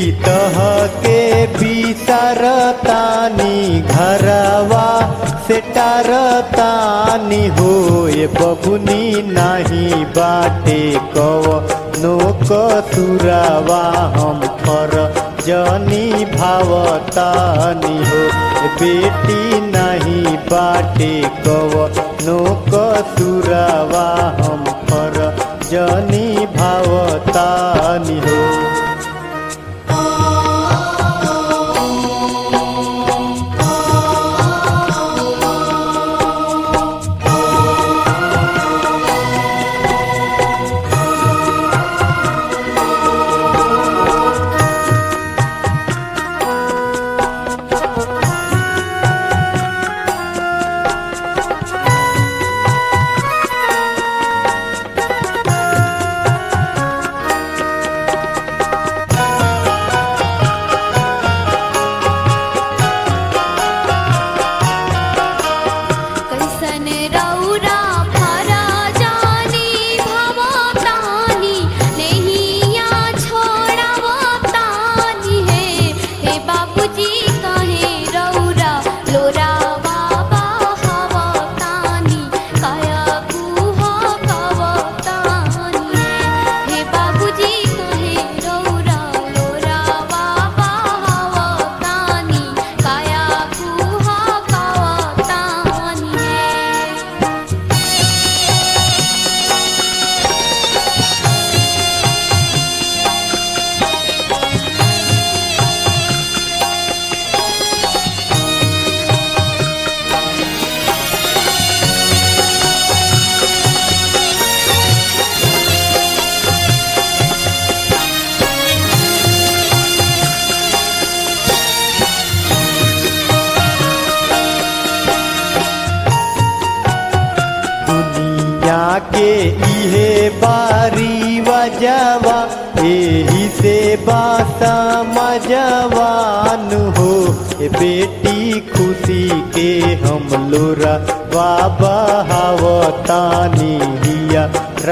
तह के बिसरतानी घरवा से टारतानी होए बबुनी नाही बाटे कव नो कसुरवा हम फर जनी भावतानी हो बेटी नहीं बाटे कव नो कसुरवा हम फर जनी भावतानी हो कैसन रौरा फरा जानी भवतानी नैया छोड़वतानी है हे बाबूजी कहे रौरा लोरा बाबा हवतानी काया कुह कवतानी है हे बाबूजी कहे रौरा लोरा बाबा हवतानी काया कुह कवतानी है दुनिया के इहे बारी वजवा एही से बासा मजवान हो ए बेटी खुशी के हम लोरा बाबा हवतानी हिया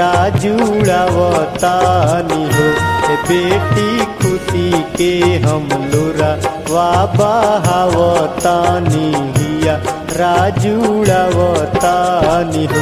राजुड़ावतानी हो ए बेटी खुशी के हम लोरा बाबा हवतानी हिया राजुड़ावतानी हो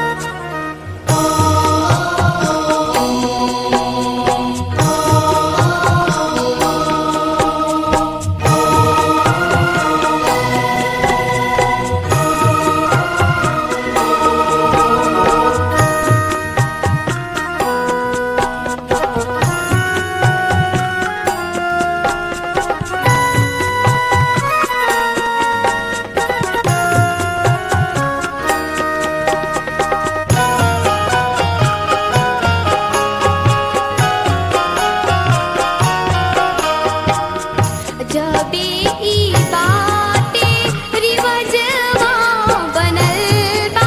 जबे ई बाटे रिवजवा बनल बा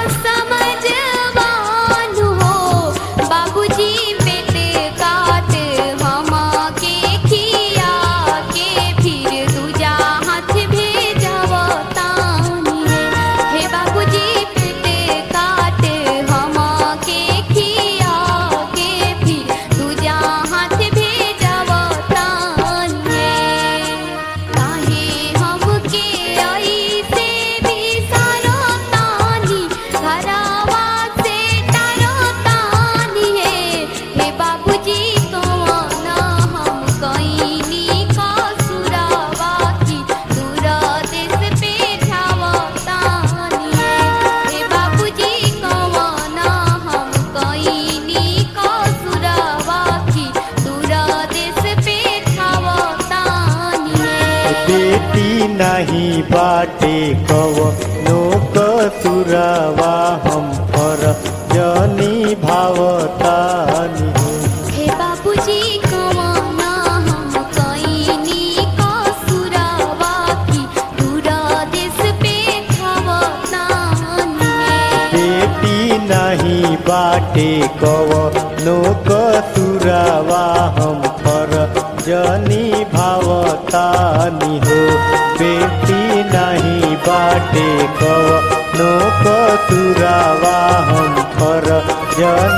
समझवान हो बाबूजी पेट काट हमा के खिया के फिर दूजा हाथ भेजवतानी है हे बाबूजी पेट काट हमा के खिया के फिर दूजा हाथ भेजवतानी है काहे हमके ऐसे बिसरतानी घरवा से डरतानी है हे बाबूजी कौन हम कईनी कसुरवा की दूर देश पे छावतानी है हे बाबूजी कौन हम कईनी कसुरवा की दूर देश पे छावतानी है बेटी नहीं बाटे कव नो कसुरवा हम पर जनी भावतानी हो हे बाबूजी कवाना हम कईनी कसुरवा की दूर देश पे छावतानी है बेटी नहीं बाटे कव नो कसुरवा हम पर जनी भावतानी हो बेटी नहीं बाटे कव नो कसुरवा हम पर जनी